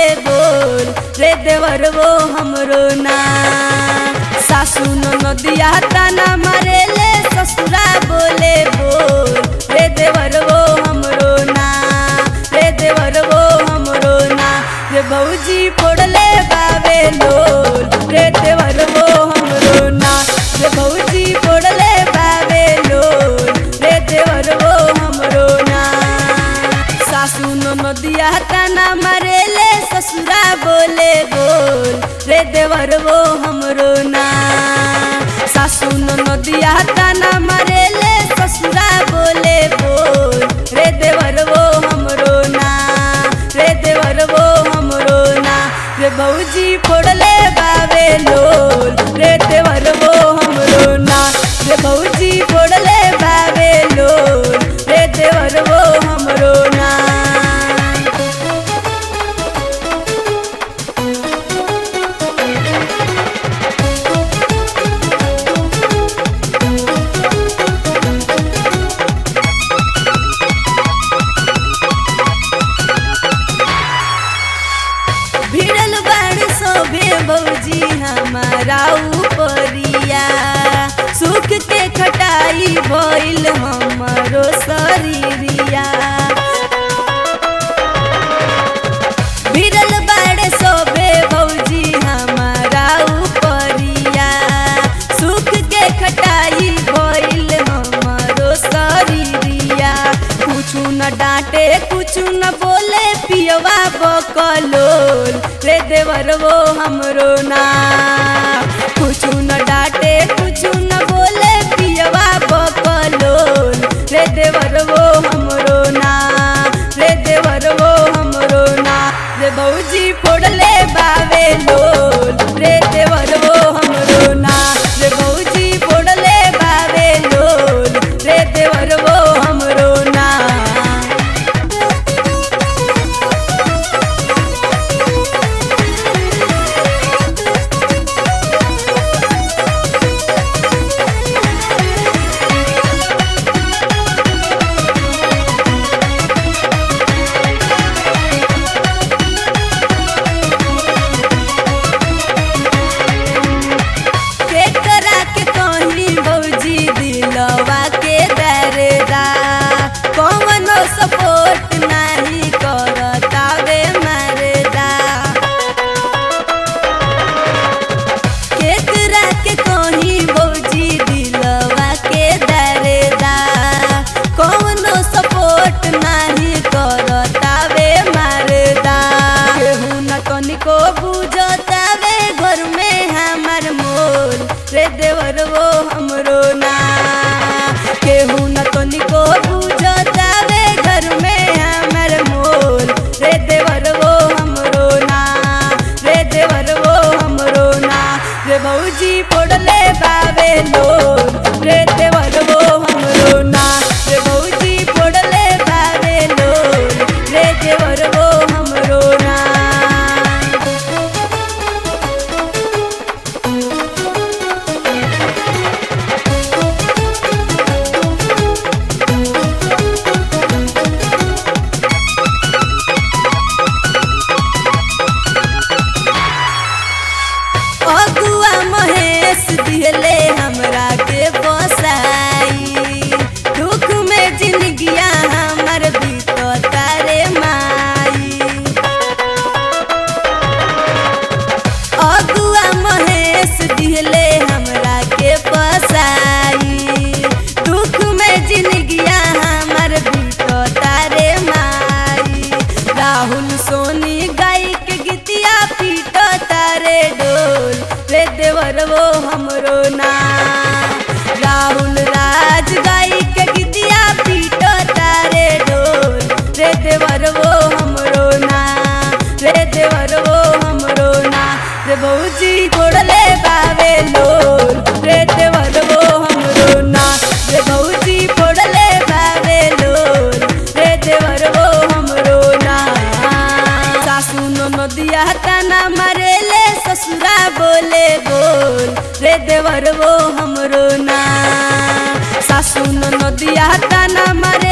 बोल रे देवर वो हमरो ना सासू नदिया ताना मारेले ससुरा बोले बोल रे देवर वो हमरो ना रे देवर वो हमरो ना रे भौजी फोड़ले बावे लोल रे देवर वो हमरो ना रे भौजी फोड़ले बावे लोल रे देवर वो हमरो ना सासू नदिया ताना मारेले ससुरा बोले बोल रे देवर वो हमरो ना सासू नदिया ताना मारेले ससुरा बोले बोल रे देवर वो हमरो ना रे देवर वो हमरो ना रे भौजी फोड़ले बावे लोल रे देवर वो हमरो ना रे भौजी फोड़ले बावे लोल रे देवर वो हमरो ना भिड़ल बाड़ सोभे बौजी हमारा उपरिया सुख के खटाई भइल हमरो शरीरिया भिड़ल बाड़ सोभे बौजी हमारा उपरिया सुख के खटाई भइल हमरो शरीरिया कुछु न डांटे कुछु न बोले पियवा बकलोल रे देवर वो हमरो ना कुछु न डांटे कुछु न बोले पियवा बकलोल रे देवर वो हमरो ना रे देवर वो हमरो ना रे भौजी फोड़ले बावे लोल रे देवर वो हमरो ना रे भौजी फोड़ले बावे लोल रे देवर वो हमरो ना केकरा के कहनी भौजी दिलवा के दरदा कौनो सपोर्ट नहीं करता वे मरदा केकरा के कहनी भौजी दिलवा के दरदा कौनो सपोर्ट नहीं करता वे मरदा केहू न कनिको बुझता वे घर में हमर मोल रे देवर वो हमरो ना केहू न कनिको बुझता वे घर में हमर मोल रे देवर वो हमरो ना रे देवर वो हमरो ना रे भौजी फोड़ले बावे लोल रे देवर वो हमरो ना रे भौजी फोड़ले बावे लोल रे देवर वो हमरो ना अगुआ महेश दिहले हमरा के बसाई दुख में जिंदगिया हमर बीतता रे माई अगुआ महेश दिहले हमरा के बसाई दुख में जिंदगिया हमर बीतता रे माई राहुल सोनी गाय के गीतिया पीटो तारे डोल रे देवर वो हमरो ना राहुल राज गाय के गीतिया पीटो तारे डोल रे देवर वो हमरो ना रे देवर वो हमरो ना रे भौजी छोड़ले बावे लोल रे देवर वो हमरो ना रे भौजी फोड़ले बावे लोल रे देवर वो हमरो ना सासू नदिया ताना मारेले ससुरा बोले बोल रे देवर वो हमरो ना सासू नदिया ताना मारे